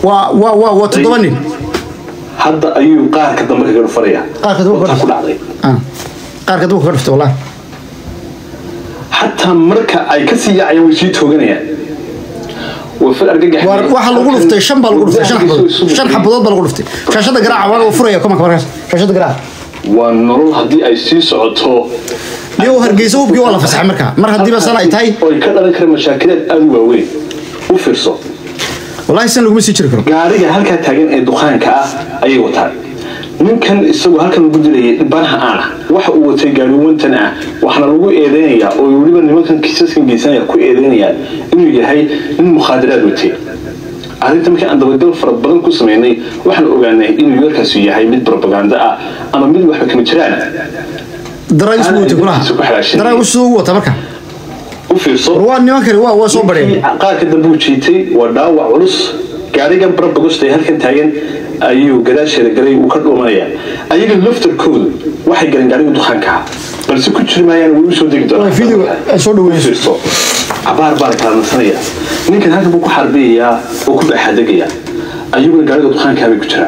waa waa waa waa toddoba nin hadda ayuu qaarka dambe kaga dhufanaya Qaarka dambe Wataa kaga ku dhacday Ah. qaarka duka ka dhiftay wallahi xataa marka ay ka sii yaacayaan way sii tooganayaan way fal argagax Waar- waxaa lagu dhuftay shan baa lagu dhuftay shan xabadood shan xabadood baa lagu dhuftay shaashada garaaca waa lagu furaya kumanka markaas shaashada garaaca waa nolol haddii ay sii socoto iyo hargeysa hubkii waa la fasaxay markaa mar haddiiba san ay tahay oo ay ka dhalan karaan mashaakilaad aada u waaweyn u fiirso wallahi san laguma sii jiri karo gaariga halkaa taagan ee dukaanka ah ayay wataan ninkan isagoo halkan lagu dilayay dhibanaha aan ah waxa uu watay gaari wantan ah waxaana lagu eedeynayaa oo weliba nimankan kiisaskan geysanaya ku eedeynayaan inuu yahay nin mukhaadaraad watay arrinta markii aan dabagal fara badan ku sameynay waxaan ogaanay inuu yarkaasi yahay mid propaganda ah ama mid waxba kama jiraan daraagis buu watay kulaha daraagis suu ugu wata marka u fiirso war waa nimankani waa waa soo Ninkii badheen qaarka dambe uu jiitay waa dhaawac culus gaarigan barabagosta ee halkan taagan ayuu gadaasheeda galay uu ka dhuumanaya ayaga laftarkoodu waxay galeen gaariga dukaanka ah balse ku jiri maayaan way u soo degi doonaan Waa video ay soo dhaweeyeen. Fiirso. cabaar baa la kala nasanaya ninkan halkan buu ku xarbiyayaa oo ku baaxadegayaa ayaguna gaariga dukaankaa bay ku jiraan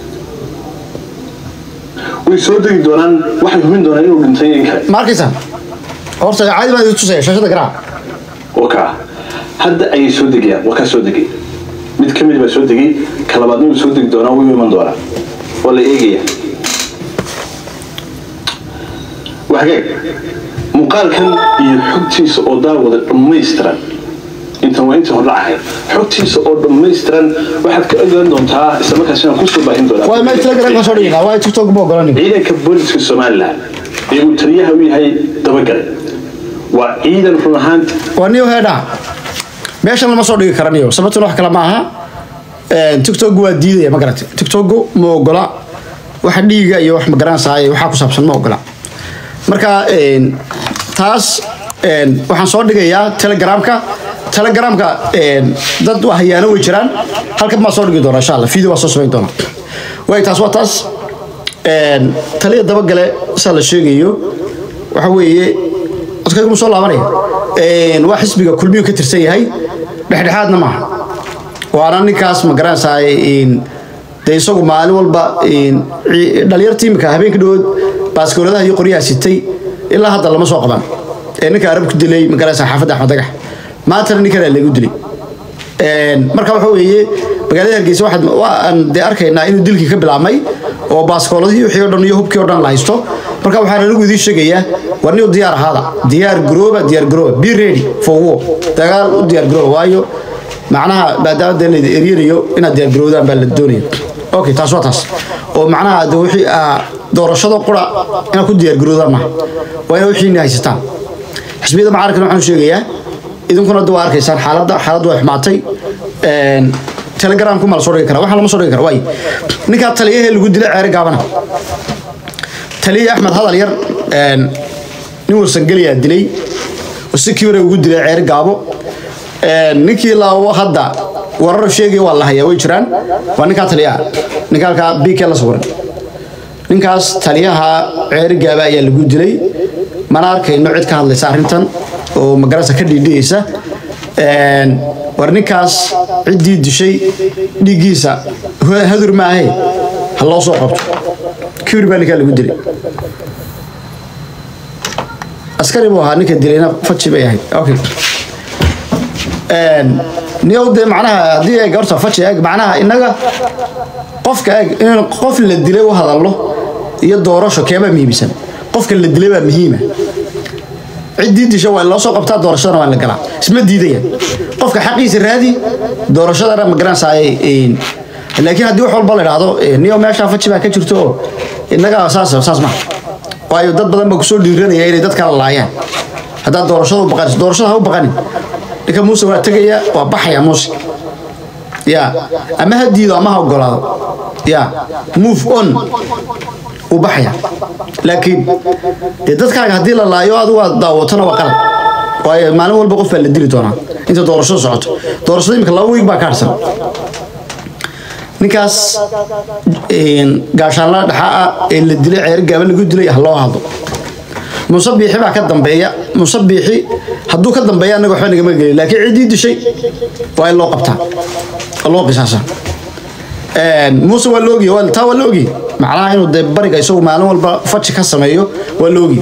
way soo degi doonaan waxay hubin doonaan inuu dhintay in kale ma arkaysaa horta caadi baan idin tusaya shaashada garaaca oo kaa hadda ayay soo degayaan waa kaa soo degay mid ka mid baa soo degay ka labaadna wuu soo degi doonaa wuu iman doonaa waa la eegaya waa hagaag muuqaalkan iyo xogtiisa oo daawada dhammaystiran intan waa intii hordhac ahayd xogtiisa oo dhammaystiran waxaad ka ogaan doontaa isla markaas inaan kusoo baahin doonaa waa ma telegram ka soo dhigina waa tiktok ma ogolan ciidanka booliska somalilan ee uu taliyaha u yahay dabagale waa ciidan run ahaan waa niyo heedha meeshan lama soo dhigi karaniyo sababtuna wax kale ma aha tiktok waa diidaya ma garatay tiktok ma ogola waxa dhiiga iyo wax magaranaysaa waxaa ku saabsan ma ogola marka een, taas een, waxaan soo dhigayaa telegramka telegramka een, dad hayaano way jiraan halkan baan soo dhigi doonaa insha allah video waa soo samayn doonaa way taas waa taas een, taliya dabagale saa la sheegayo waxa weeye codkaygu ma soo laabanaya Een, waa xisbiga kulmiyuu ka tirsan yahay dhexdhexaadna maaha waana ninkaas ma garanaysaa een, dee isagu maalin walba een, ci- dhalinyarta imika habeenka dhawood baaskooladaha iyo qoryaha sitay ilaa hadda lama soo qaban ee ninka arab ku dilay ma garanaysaa xaafadda axmed dagax maantana ninkanaa lagu dilay Een, marka waxa weeye magaalada hargeysa waxaad waan dee arkaynaa inuu dilkii ka bilaabmay oo baaskooladii wixii oo dhan iyo hubkii oo dhan la haysto marka waxaan anigu idiin sheegayaa war nin u diyaar ahaada diyaar garooba diyaar garooba be ready for war dagaal u diyaar garooba waayo macnaha maadaama dee laydi eryanayo inaad diyaar garoodaan baa la doonaya okay taas waa taas oo macnaha de wixii aa doorashada qura inaad ku diyaar garoodaan maaha waa inaad wixiina haysataan xisbiyada mucaaradkana waxaan u sheegayaa idinkuna hadda waa arkaysaan xaaladda xaaladdu way xumaatay Een, telegramku ma la soo dhigi kara waxaa lama soo dhigi kara waay ninkaa taliyahee lagu dilay ceere gaabana taliya axmed hadal yar een, nin warsangeliyaa dilay oo si kibira ugu dilay ceere gaabo Een, ninkii laawo hadda warar sheegaya waa la hayaa way jiraan waa ninkaa taliyaha ninka halkaa bk la sawiran ninkaas taliyaha ceeri gaaba ayaa lagu dilay mana arkayno cid ka hadlaysa arrintan oo magarasa ka dhiidhiyeysa Een, war ninkaas ciddii dishay dhiiggiisa hu- hadur maahe ha loo soo qabto kibir baa ninkaa lagu dilay askari buu ahaa ninka dilayna faji bay ahayd okay Een, niyow dee macnaha haddii eeg horta faji eeg macnaha innaga qofka eeg in qof la dilay u hadallo iyo doorasho keebaa muhiimsan qofka la dilay baa muhiima ciddii disha waa in loo soo qabtaa doorashadana waa in la galaa isma diidayaan qofka xaqiisa raadi doorashadana ma garanaysaa laakiin haddii wax walba la idhaahdo eh, niyo meeshaa faji baa ka jirto oo innaga saas saas maha waayo dad badan baa kusoo dhiiranaya inay dad kala laayaan haddaad doorashada u baqanayso doorashada ha u baqanin ninka muuse waa tegaya waa baxaya muuse ya ama ha diido ama ha ogolaado ya move on wuu baxaya laakiin dee dadkaaga haddii la laayo adigu aad daawatona waa qalad waayo maalin walba qof baa la dili doonaa inta doorashadu socoto doorashada imika laba wiig baa ka harsan ninkaas een, gaashaanla dhaxaa ah ee la dilay ceer gaaba lagu dilay ha loo hadlo muuse biixi baa ka dambeeya muuse biixi hadduu ka dambeeya annaga waxba nagama gelin laakiin ciddii dishay waa in loo qabtaa oo loo qisaasaa muuse waa loogiy taa waa loogiy macnaha inuu dee bariga isagu maalin walba faji ka sameeyo waa loogiy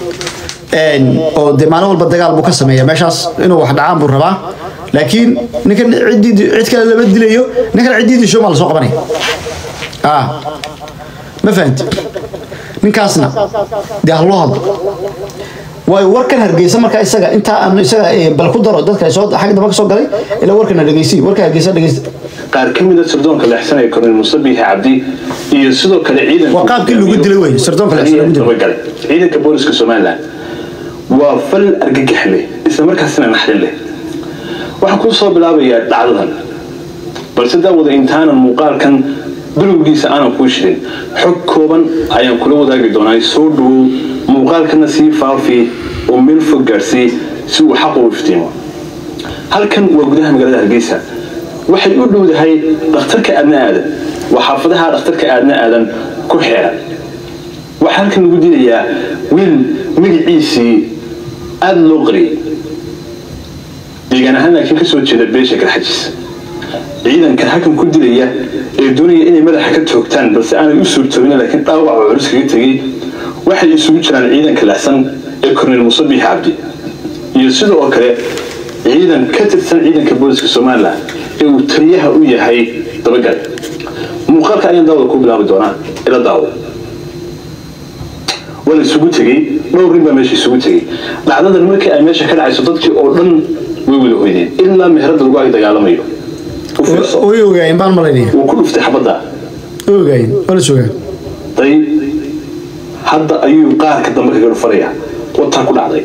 oo dee maalin walba dagaal buu ka sameeya meeshaas inuu wax dhacaan buu rabaa laakiin ninkan ciddii cid kale lama dilayo ninkan ciddiidii maa lasoo qabanaya ah ma fahanti ninkaasna dee ha loo hadlo waayo warkan hargeysa markaa isaga intaa aan isaga bal ku daro dadka soo xag damba ka soo galay ilaa warkan dhegeysi warka hargeysa dhegeysta qaar ka mid a sirdoonka leexsanaya korneyl muuse biixi cabdi iyo sidoo kale ciidanka waa qaabkii lagu dilay wey sirdoonka leexsan lagu dilay dabagalay ciidanka booliska somaliland waa fal argagax leh isla markaasina naxdin leh waxaan kuu soo bilaabayaa dhacdadan balse daawada intaanan muuqaalkan bilowgiisa aanan kuu shirin xog kooban ayaan kula wadaagi doonaa soo dhawow muuqaalkana sii faafi oo meel fog gaarsii si uu xaq u iftiimo halkan waa gudaha magaalada hargeysa waxay u dhowdahay dhakhtarka aadna aadan waa xaafadaha dhakhtarka aadna aadan ku xeeran waxaa halkan lagu dilayaa wiil magaciisii aada loo qariyay deegaan ahaan laakiin kasoo jeeda beesha garxajis ciidanka halkan ku dilaya ee doonaya inay madaxa ka toogtaan balse aanay u suurtoobin laakiin dhaawac oo culus kaga tegay waxay isugu jiraan ciidanka leexsan ee korneyl muuse biixi cabdi iyo sidoo kale ciidan ka tirsan ciidanka booliska somalilan ee uu taliyaha u yahay dabagal muuqaalka ayaan daawada ku bilaabi doonaa ila daawo waa la isugu tegey dhowr nin baa meesha isugu tegey dhacdadan markii ay meesha ka dhacayso dadkii oo dhan way wada hoydeen ilaa meherada lagu ag dagaalamayo u fiirso way ogaayeen baan malaynaya wuu ku dhuftay xabadda way ogaayeen waa la sugaa day hadda ayuu qaarka dambe kaga dhufanaya wataa ku dhacday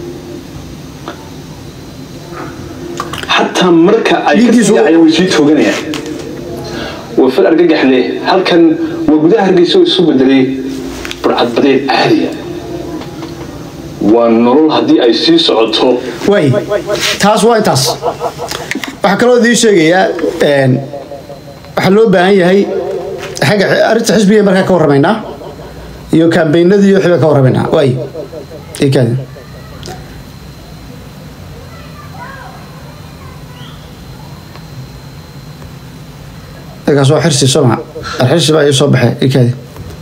xataa marka ay ka Dhiiggiisu- siiyacayaan way sii tooganayaan waa fal argagax leh halkan waa gudaha hargeysa oo isu bedelay burcadbadeed caadiya waa nolol haddii ay sii socoto waay taas waa intaas waxaa kaloo idiin sheegayaa een, waxaa loo baahan yahay xagga arrinta xisbiga markaa ka warramaynaa iyo kaambeynadii iyo xibaa ka warramaynaa waay ii kaadi markaas waa xirsi soo maha xirsi baa ii soo baxay ii kaadi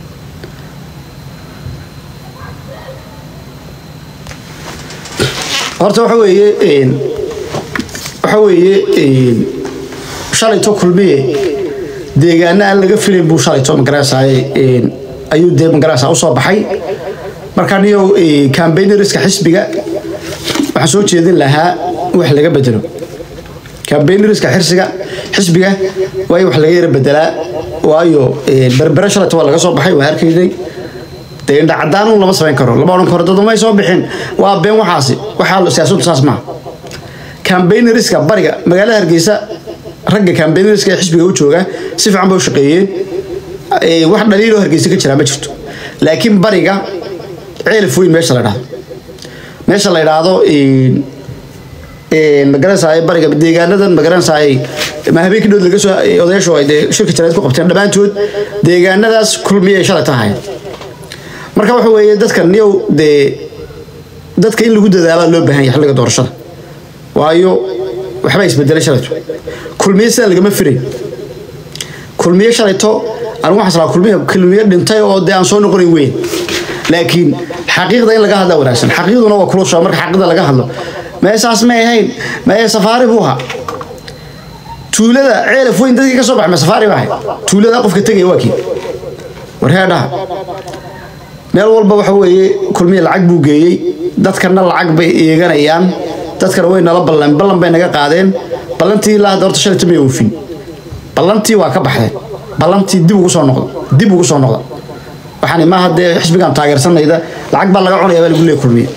horta waxa weeye een, waxa weeye een, shalayto kulmiye deegaana aan laga filayn buu shalayto magaraasaye ayuu dee magaraasaa usoo baxay marka niyow cambaynariska xisbiga waxaan soo jeedin lahaa wax laga bedelo cambaynariska xirsiga xisbiga waa in wax laga yara bedelaa waayo een, berbere shalayto waa laga soo baxay waa arkaynay dee indha cadaan lama samayn karo lama odhan karo dad may soo bixin waa been waxaasi waxaa siyaasaddu saas maaha cambaynariska bariga magaalada hargeysa ragga cambaynariska ee xisbiga u jooga si fiican bay u shaqeeyeen Ee, wax dhaliiloo hargeysa ka jiraa ma jirto laakiin bariga ceelif weyn meesha la dhahdo meesha la yidhaahdo een, een, magaranaysaay bariga deegaanadan magaranaysaay ma habeenkii dhood laga soo odayaashu ay dee shirka jarayd ku qabteen dhammaantood deegaanadaas kulmiyay shalay tahay marka waxa weeye dadka niyow dee dadka in lagu dadaalaa loo baahan yahay xilliga doorashada waayo waxba isbedelay shalayto kulmiye sidaa lagama firay kulmiye shalayto anigu waxaan salaa kulmiye kulmiye dhintay oo dee aan soo noqonayn weyn laakiin xaqiiqda in laga hadlaa wanaagsan xaqiiqduna waa kulusha marka xaqiiqda laga hadlo meesaas may ahayn mee safaari buu ahaa tuulada ceelaf weyn dadkii ka soo baxay ma safaari baa ahay tuulada qofka tegaya waa kii war heedhaha meel walba waxa weeye kulmiye lacag buu geeyey dadkana lacag bay eeganayaan dadkana way nala ballan ballan bay naga qaadeen ballantii ilaa hadda horta shalayta may oofin ballantii waa ka baxdeen ballantii dib ugu soo noqda dib ugu soo noqda waxaan maaha dee xisbigan taageersanayda lacag baa laga cunaya baa lagu leeyahay kulmiye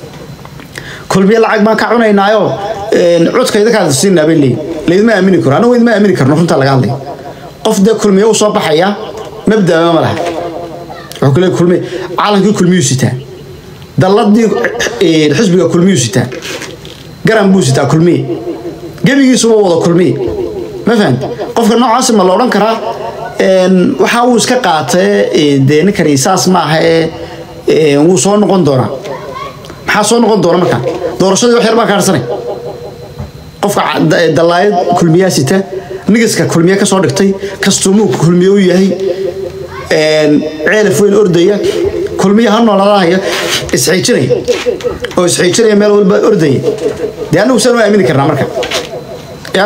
kulmiye lacag baan ka cunaynaayo een, codkayda kaada siinaa bay leeyihin laydima aamini karo anagu idima aamini karno runtaa laga hadlaya qof dee kulmiye u soo baxaya mabdaba ma laha wuxuu ku leeyahay kulmiye calankii kulmiyuu sitaa dalladii een, xisbiga kulmiyuu sitaa garan buu sitaa kulmiye gebigiisuba wada kulmiye ma fahamti qofka noocaasi ma la odhan karaa een, waxa uu iska qaatee ee, dee ninkani saas maaha ee ee, wuu soo noqon doonaa maxaa soo noqon doona markaa doorashadii wax yar baa kaarsanay qofka ca- da- dalaayad kulmiyaa sita nigiska kulmiye ka soo dhigtay kastuumuu kulmiye u yahay ceelaf weyn ordaya kulmiye ha noolaanaya isxiijinaya oo isxiijinaya meel walba ordaya dee annagu saan u aamini karnaa marka ya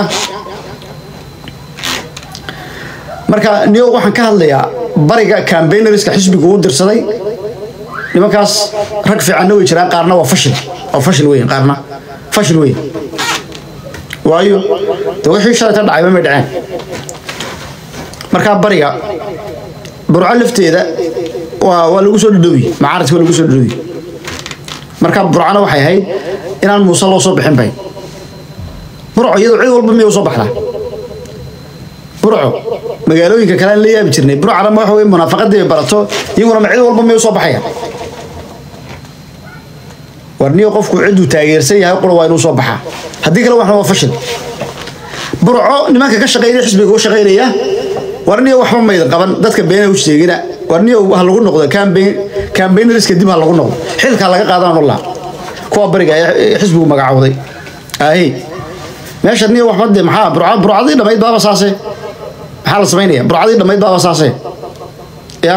marka niyo waxaan ka hadlayaa bariga cambaynariska xisbigu u dirsaday nimankaas rag fiicanna way jiraan qaarna waa fashil waa fashil weyn qaarna fashil weyn waayo de wixii shalayta dhacayba may dhaceen markaa bariga burco lafteeda waa waa lagu soo dhadhowi macaaradka waa lagu soo dhadhowi markaa burcona waxay ahayd inaan muuse loo soo bixin bay burco iyadoo cid walba miyay usoo baxdaa burco magaalooyinka kale aan la yaabi jirnay burcana ma waxa wey munaafaqadii bay barato iyaguna ma cid walba miyay usoo baxaya warniyo qofku ciduu taageersan yahay qura waa inuu soo baxaa haddii kale waxna waa fashil burco nimanka ka shaqeynaya xisbiga u shaqeynaya warniyo waxba maydan qaban dadka beena u sheegina warniyo ha lagu noqdo campaign campaigneriska dib ha lagu noqdo xilka laga qaadaan wallah kuwa bariga ee xisbigu magacawday ahi meesha niyo waxba de maxaa burca burcadii dhamayd baaba saase maxaa la samaynaya burcadii dhamayd baaba saase ya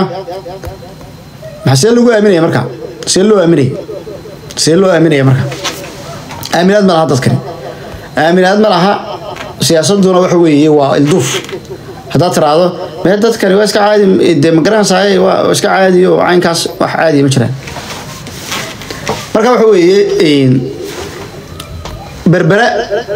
maxaa see lagu aaminaya marka see loo aaminaya see loo aaminaya marka aaminaad ma laha dadkani aaminaad ma laha siyaasaduna waxa weeye waa ilduuf haddaad tiraahdo mee dadkani waa iska caadi dee magaranaysaay waa iska caadi oo caynkaas wax caadiya ma jiraan marka waxa weeye berbera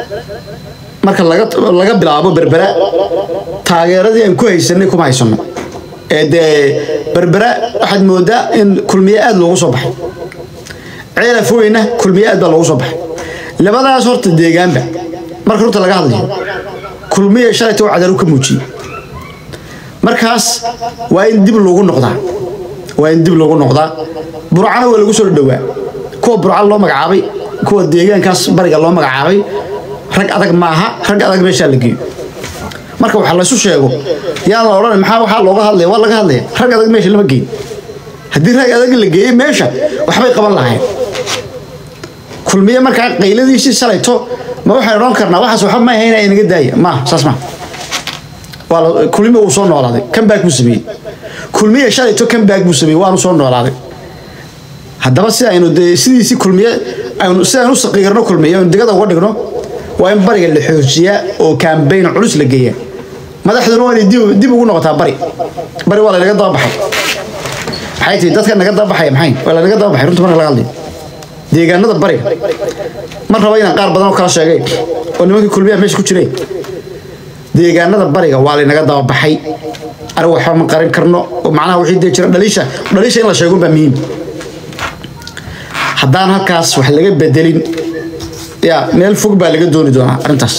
marka laga laga bilaabo berbera taageeradii aan ku haysanay kuma haysano ee dee berbera waxaad moodaa in kulmiye aada loogu soo baxay ceelaf weyna kulmiye aad baa loogu soo baxay labadaas horta deegaanba marka horta laga hadlayo kulmiye shalayta oo cadaru ka muujiyey markaas waa in dib loogu noqdaa waa in dib loogu noqdaa burcana waa lagu soo dhowaa kuwa burca loo magacaabay kuwa deegaankaas bariga loo magacaabay rag adag maaha rag adag meeshaa la geeyo marka waxa laysu sheego yaa la odhan maxaa waxaa looga hadlaya waa laga hadlaya rag adag meesha lama geeyo haddii rag adag la geeyey meesha waxbay qaban lahayn kulmiye markaa qayladiisii salayto ma waxaan odhan karnaa waxaas waxba ma ahayn inaga daaya ma saas ma waa kulmiye uu soo noolaaday comeback buu sameeyey kulmiye shalayto comeback buu sameeyey waanu soo noolaaday haddaba si aynu dee sidiisii kulmiye aynu si aynu u saqiirno kulmiye aynu digada uga dhigno waa in bariga la xoojiyaa oo campaign culus la geeyaa madaxduna waa inay dib dib ugu noqotaa bari bari waa lanaga daba baxay maxay tihi dadka naga daba baxaya maxay waa lanaga daba baxay runta marka laga hadlayo deegaanada bariga ma rabo inaan qaar badan oo kala sheegay oo nimankii kulmiyaha meesha ku jiray deegaanada bariga waa laynaga daba baxay anigu waxba ma qaran karno oo macnaha wixii dee jira dhaliisha dhaliisha in la sheego baa muhiim haddaan halkaas wax laga bedelin ya meel fog baa laga dooni doonaa arrintaas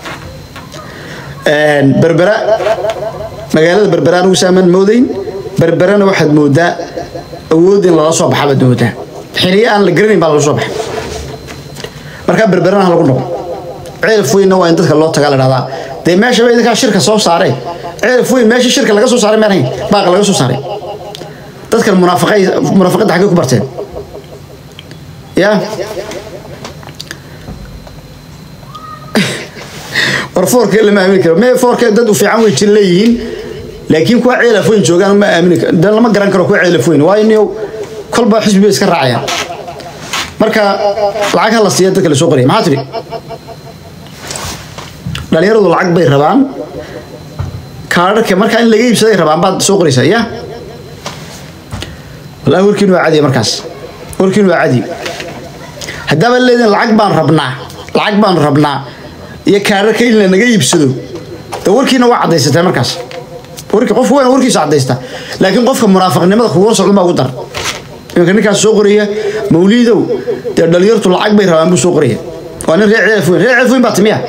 berbera magaalada berbera anigu saamaan moodayn berberana waxaad moodaa awood in lala soo baxa baad moodaa xiliyo aan la garanayn baa laga soo baxay markaa berberana ha lagu noqo ceelaf weynna waa in dadka loo tagaa la dhahdaa dee meesha ba idinkaa shirka soo saaree ceelaf weyn meesha shirka laga soo saaray maanahayn baaqa laga soo saaray dadkan munaafaqay munaafaqadda xaggay ku barteen ya war foorkee lama aamini karo mee foorkee dad u fiican way jir leeyihiin laakiin kuwa ceelaf weyn joogaan ma aamini karo dan lama garan karo kuwa ceelaf weyn waayo niyow kolba xisbi bay iska raacayaan marka lacag ha la siiya dadka lasoo qoraya maxaa tidhi dhalinyaradu lacag bay rabaan kaadharka markaa in laga iibsaday rabaan baad soo qoraysaa ya wallahi warkiin waa cadiya markaas warkiin waa cadi haddaaba leedin lacag baan rabnaa lacag baan rabnaa iyo kaadharka in lanaga iibsado de warkiina waa caddaysatay markaas warki qofku waa warkiisa caddaysta laakiin qofka munaafiqnimada kugu socdo baa ugu dar imanka ninkaas soo qoraya mawliidow dee dhalinyartu lacag bay rabaan buu soo qoraya waa nin reer ceelaf weyn reer ceelaf weyn baa timiya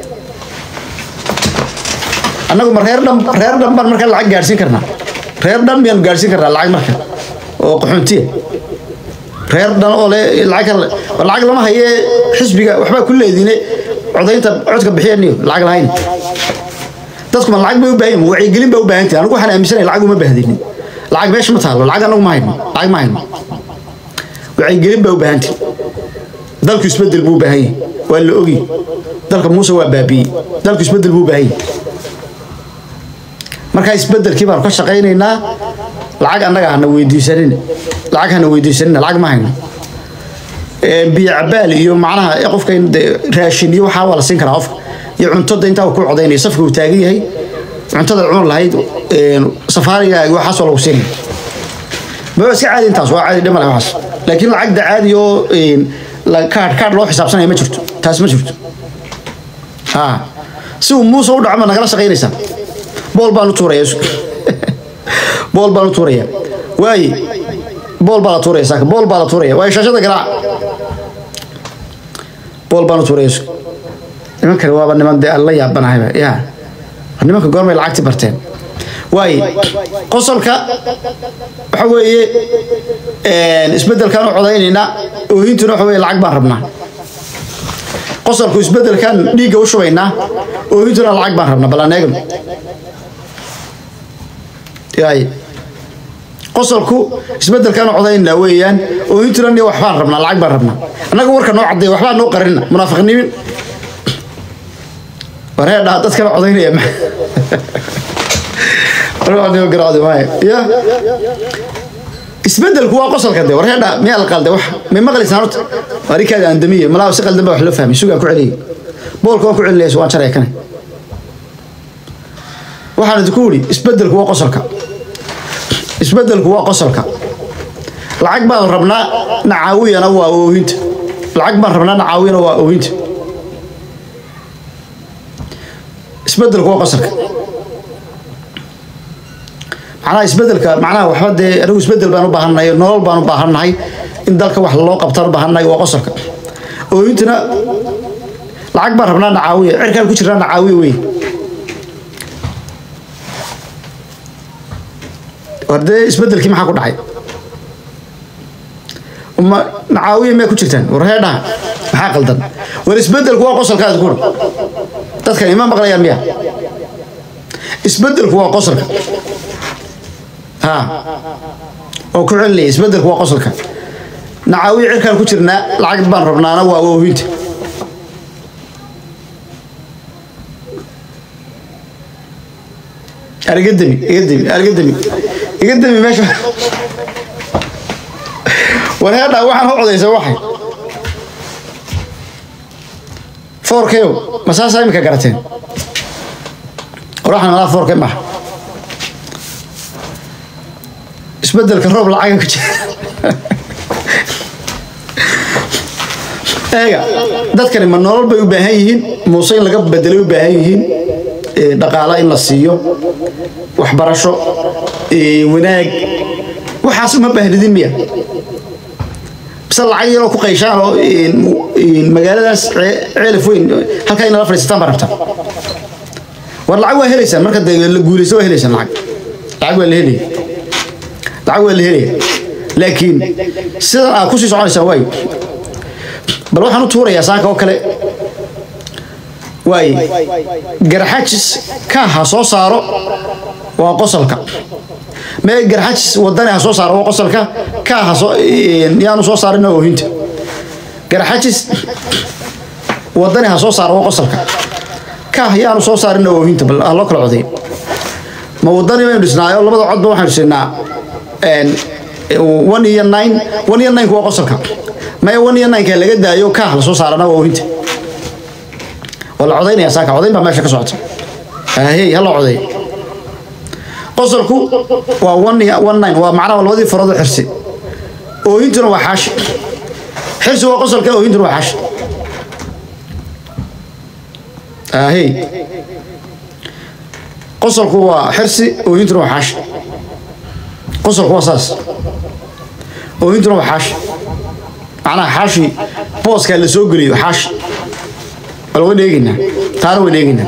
annagu ma reer dhan reer dhan baan markaa lacag gaadhsiin karnaa reer dhan miyaanu gaadhsiin karnaa lacag marka oo qaxoontiya reer dhan oo le lacag lacag lama haye xisbiga waxbaa ku leediine codaynta codka bixiya niyo lacag lahayn dadkuma lacag bay u baahan yihin wacyigelin baa u baahan tahay anigu waxaan aaminsanay lacag uma bahdinin lacag meesha ma taalo lacag anagu ma hayno lacag ma hayno wacyigelin baa u baahan tahay dalku isbedel buu u baahan yahay waa la ogi dalka muuse waa baabiiyey dalku isbedel buu u baahan yahay markaa isbedelkii baanu ka shaqaynaynaa lacag annaga hana weydiisanina lacag hana weydiisanina lacag ma hayno biyo cabaal iyo macnaha qofka in dee raashin iyo waxaa waa la siin karaa qofka iyo cuntada intaa uu ku codaynayo safka uu taagan yahay cuntada cun lahayd safaariga waxaasoo lagu siinaya ma iska caadi intaas waa caadi dhima leh waxaas laakiin lacagda caadi oo kaadh kaadh loo xisaabsanaya ma jirto taas ma jirto ha si uu muuse u dhaco ma nagala shaqaynaysaa bool baan u tuuraya bool baan u tuuraya waaye bool baa la tuuraya saaka bool baa la tuuraya waaye shaashada garaac bool baan u tuuraya nimankani waaba niman dee aan la yaabanahayba ya nimanka goormay lacagti barteen waaye qosolka waxa weeye isbedelkaan u codaynaynaa oohintuna waxa weye lacag baan rabnaa qosolku isbedelkaan dhiigga u shubaynaa oohintuna lacag baan rabnaa balaneegam yaay qosolku isbedelkaan u codaynaa weeyaan oohintuna ni waxbaan rabnaa lacag baan rabnaa annaga warka noo caddeeya waxbaan noo qarina munaafiqnimin wareedhaa dadkana codaynaya ya isbedelku waa qosolka de warheedha miyaa la qalday wax may maqlaysaan horta arikaada andamiye malaa si qaldan baa wax loo fahmay sugaan ku celiyay boolka waan ku celinaysa waan jaraya kane waxaan idinku idhi isbedelku waa qosolka isbedelku waa qosolka lacag baan rabnaa nacaawiyana waa oohinta lacag baan rabnaa nacaawiyana waa oohinta isbedelku waa qosolka macnaha isbedelka macnaha waxba dee anigu isbedel baan u baahannahay nolol baan u baahannahay in dalka wax loo qabtaan u baahannahay waa qosolka ooyintuna lacag baan rabnaa nacaawiya cirkaan ku jirnaa nacaawiya wey war dee isbedelkii maxaa ku dhacay ma nacaawiya miyaa ku jirtaan war heedhaha maxaa qaldan war isbedelku waa qosolkaas kuna dadkan ima maqlayaan miya isbedelku waa qosolka ها oo ku celinaya isbedelku waa qosolka nacaawiya cirkaan ku jirnaa lacag baan rabnaana waa oohinta iga demi iga demi iga demi iga demi meesha war heedhaa waxaan u codaysa waxay foorkeyo ma saasaa imika garateen war waxaan malaa foorke maaha isbedelka roob lacaga ku jira eega dadkani ma nolol bay u baahan yihiin muuse in laga bedelay u baahan yihiin dhaqaalo in la siiyo waxbarasho wanaag waxaas uma baahnidin miya bise lacag yaroo ku qayshaan oo magaaladaas ceelif weyn halkaa inala fadhiisataan baa rabtaa war lacag waa helaysaan marka de la guulayso waa helaysaan lacag lacag waa la helaya lacag waa la helaya laakiin sidan aad kusii soconaysaan waay bal waxaan u tuurayaa saaka oo kale waay garxajis ka ha soo saaro waa qosolka mee garxajis wadani ha soo saaro waa qosolka ka ha soo yaanu soo saarin oohinta garxajis wadani ha soo saaro waa qosolka ka yaanu soo saarin oohinta bal ha loo kala coday ma wadani baynu dhisnaayo labada codba waxaynu siinaa one iyo nine one iyo nine waa qosolka maya one iyo nine ka laga daayo kaah la soo saarana waa oohinta waa la codaynaya saaka codayn baa meesha ka socota ahey ha la coday qosolku waa one one nine waa macnaha labadii farood oo xirsi oohintuna waa xaashi xirsi waa qosolka oohintuna waa xaashi ahey qosolku waa xirsi oohintuna waa xaashi qosolku waa saas oohintuna waa xaashi macnaha xaashi booskaa la soo geliyo xaashi bal waan eegaynaa taana waan eegaynaa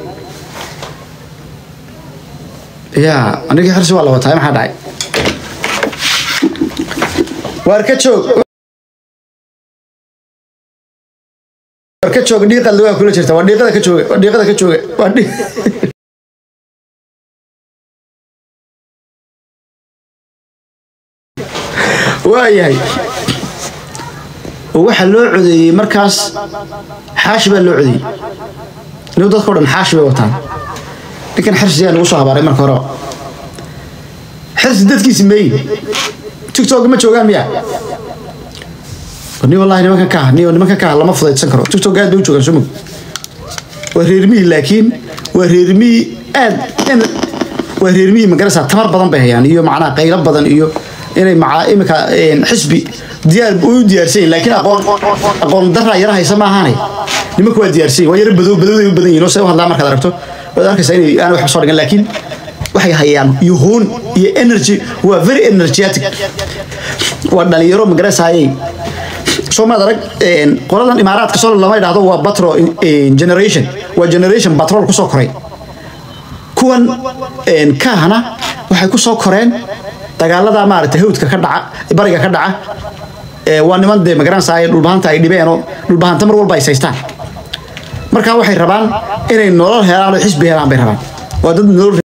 yaa anigii xirsi waa la wataa maxaa dhacay waar ka joog waar ka joog dhiiqalda waa kula jirta waa dhiiqada ka jooga waa dhiiqada ka jooga waa dhii waayahay oo waxaa loo codeeyey markaas xaashi baa loo codeeyey inuu dadka o dhan xaashi bay wataan ninkan xirsiyaa nagu soo habaaray marka horeba xirsi dadkiisi meeyi tiktok ma joogaan miya ni wallahi nimankan ka ni nimankan ka lama fudaydsan karo tiktok aad bay u joogaan sumug waa reermihii laakiin waa reermihii aad waa reermihii magarasa tamar badan bay hayaan iyo macnaha qaylo badan iyo inay maca imika xisbi diyaar u diyaarsan yihin laakiin aqoon aqoon daraa yara haysa maahaanay nimanka waa diyaarsan yihin waa yara badow badowday u badan yihin oo se u hadlaa markaad aragto waad arkaysaa inay aan waxba soo dhigan laakiin waxay hayaan yuhuun iyo energy waa very energetic waa dhalinyaro magarasayay soo maad arag qoladan imaaraadka soo lama idhaahdo waa batro generation waa generation batrol kusoo koray kuwan kaahna waxay kusoo koreen dagaalada maaragtay hawdka ka dhaca bariga ka dhaca waa niman dee magaranaysaa dhulbahanta ay dhibeen oo dhulbahanta mar walba ay saystaan marka waxay rabaan inay nolol helaan oo xisbi helaan bay rabaan waa dad nolol